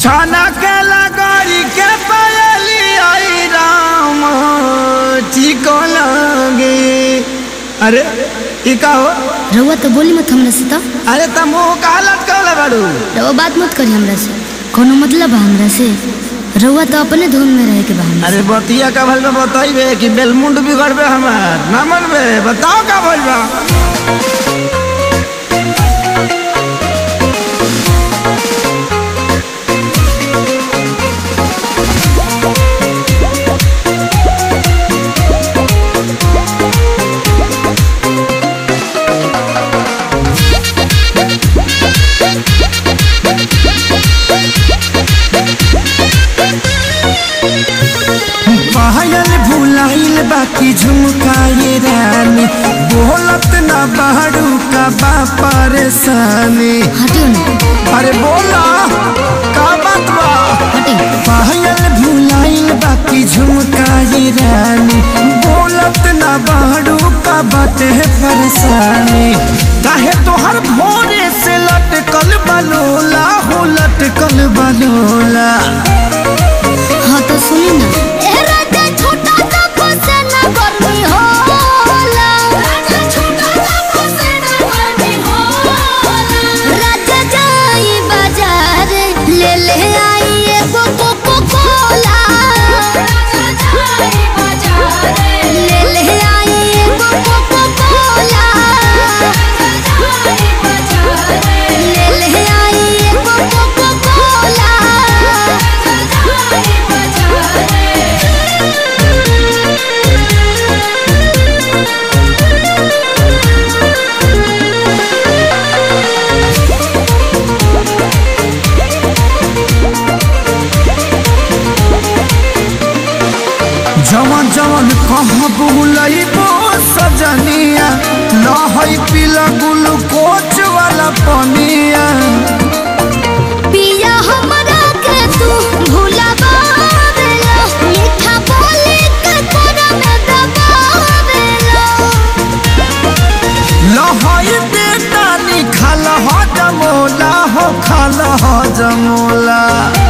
छाना के लगरी के पायली आई राम ठीक लगे अरे ई का हो रउआ तो बोली मत हमरा से तो अरे तुम कहा लटकल बाड़ू रउआ बात मत करी हमरा से कोनो मतलब बा हमरा से रउआ तो अपने धुन में रहे के बा हमरा अरे बतिया का भल में बताइबे कि बेलमुंड बिगड़बे हमार ना मनबे बताओ का भल बा पायल भुलाइल बाकी झुमकाए रानी बोलत ना बाड़ू का बा परेशानी हटियो ना अरे बोला का बात बा हटियो पायल भुलाइल बाकी झुमकाए रानी बोलत ना बाड़ू का बाटे परेशानी काहे तोहर भोरे से लटकल बलोला हो लटकल बलोला हाँ तो सुनी ना जवन जवन कहाँ बुलइबो सजनिया लहई पीला ग्लूकोच वाला पनिया पिया हमरा के तू भुलावेला मीठा बोली के तोरा में दबावेला लहई बेटा निखाल ह जमोला हो खाल ह जमोला